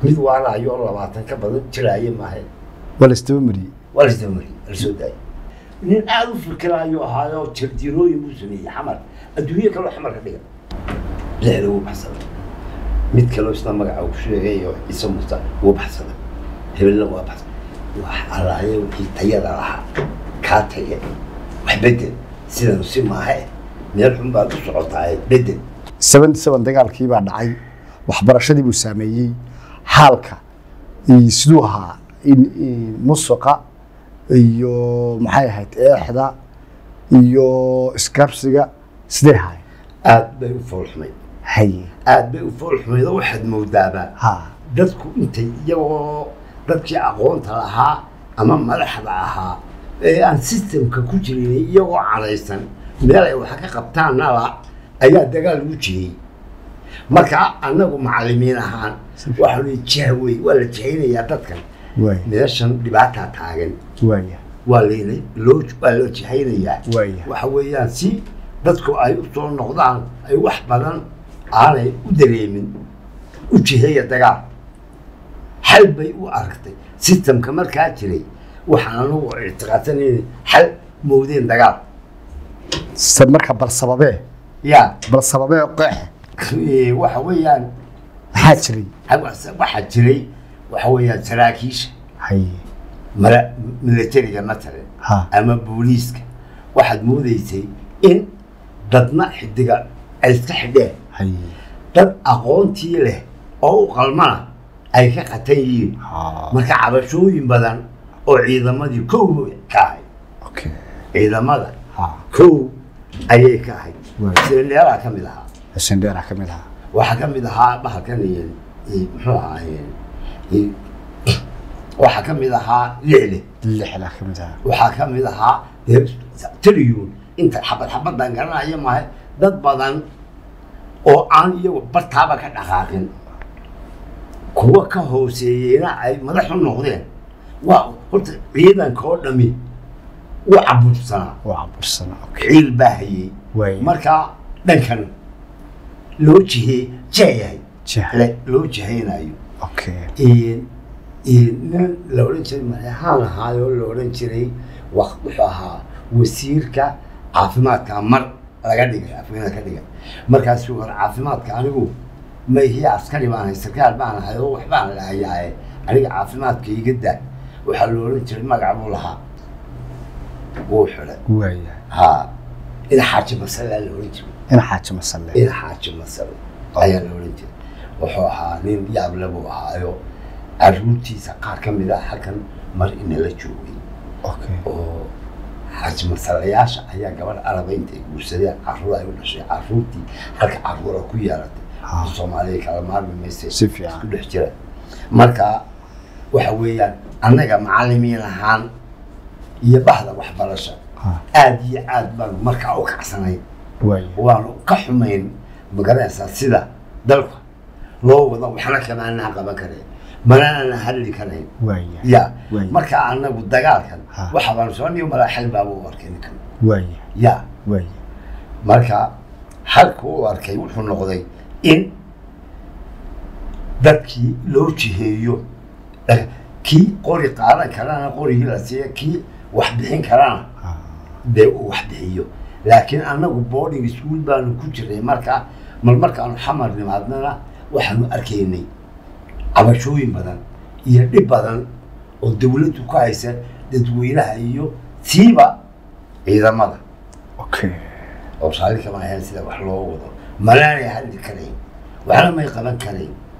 mid waalayo oo labaatan ka badan jiraaye maahe waa la isdaba mariyey waa lasdaba mariyey lasoo daayay nin aada u fikiraayo ahaayo jardiinooyin buu sameeyey xamar adduunye kaloo xamar ka dhiga lixda wuu baxsaday mid kaloo isna magaca uu ku sheegay oo ciise muuse wuu baxsaday hebelna waa baxsaday wax allaaye wixii tayada lahaa kaa taye wax bedel sidanu si maahe meel xun baad u socotaa bedel seventy seven dagaalkii baa dhacay waxbarashadii buu saameeyey xaalka iyo siduu ahaa in- in musuqa iyo maxay ahayd eexda iyo iskarsiga sidee ahaay aad bay u foolxumayd haye aad bay u foolxumayd oo waxaad moodaabaa ha dadku intay iyagoo dadkii aqoonta lahaa ama madaxda ahaa ee aan systemka ku jirin iyagoo cadaysan meel ay wax ka qabtaan nala ayaa dagaal ugu jiyey marka annagu macallimiin ahaan waxaanu jahwey waa la jahaynayaa dadkan waaya meeshan dhibaataa taagan waaya waa layna loo waa loo jahaynayaa Waaya. waxa weeyaan si dadku ay u soo noqdaan ay wax badan aanay u dareemin u jiheeya dagaal xal bay u aragtay systemka markaa jiray waxaan anagu ictiqaadsanayna xal moodeen dagaal se marka bal sababee ya bal sababee qeexe eh, waxa weeyaan maxaa jiray waxaa jiray waxa weeyaan saraakiisha haye mala- militariga matalan ha ama booliiska waxaad moodaysay in dadna xidiga ay iska xidheen haye dad aqoontii leh oo u qalmana ay ka qatan yihiin ha marka cabashooyin badan oo ciidamadii kow ka ahayd okay ciidamada ha kow ayay ka ahayd Waay. sineelaa ka mid ahaa sendheera ka mid ahaa waxaa ka mid ahaa bahalkan iyo iyo muxuu ahaa iyo waxaa ka mid ahaa lixle lixda ka mid ahaa waxaa ka mid ahaa dee triyun inta xabad xabadan garanaya maahe dad badan oo aan iyagu bartaaba ka dhaqaaqin kuwa ka hooseeyeyna ay madax u noqdeen waa horta ciidanka oo dhami u cabursanaa waa cabursana okay ciil baa hayey waaya marka dhankan loo jihey jeeyahay jaha le loo jihaynayo okay in in nin la odhan jiray madaxaan ahaayoo la odhan jiray wa wuxuu ahaa wasiirka caafimaadka mar laga dhigay afweena ka dhigay markaasuu hore caafimaadka anigu mayhiya askari baan ahay sarkaal baan ahay oo wax baan lahayaaye aniga caafimaadka iga daa waxaa la odhan jiray magac buu lahaa wuu xidhay waaya ha in xaaji masalaa la odhan jiray in xaaji masalle in xaaji masal ayaa la odhan jiray wuxuu ahaa nin yaable buu ahaayo caruurtiisa qaar ka mid ah halkan mar inala joogay okay oo xaaji masalayaasha ayaa gabadh araba intay guursadeen caruur ay u dhashay caruurtii halka caruura ku yeelatay Ah. soomaaliya kala maarmi mayse Si fiican. isku dhex jira marka waxa weeyaan annaga macallimiin ahaan iyo bahda waxbarasha ha aad iyo aad baan markaa u kacsanayn waaya waanu ka xumayn magaranaysaa sida dalka loo wado waxna kamaanaa qaban kareen manana hadli karayn waaya ya Waay. marka anagu dagaalkan Ha. waxa baan soo niyo malaa xal baaba u arkay ninkan waaya ya waaya marka halka u arkay wuxuu noqday in dadkii loo jiheeyo eh, kii qori qaadan karana qorigii la siiya kii wax bixin karana ha dee uu wax bixiyo laakiin annagu boarding school baanu ku jirnay marka mal markaanu xamar nimaadnana waxaanu arkaynay cabashooyin badan iyo dhib badan oo dawladdu ku haysa dadweynaha iyo siiba ciidamada okay oo saali kama ahayn sida wax loo wado malaanay hadli karayn waxna may qaban karayn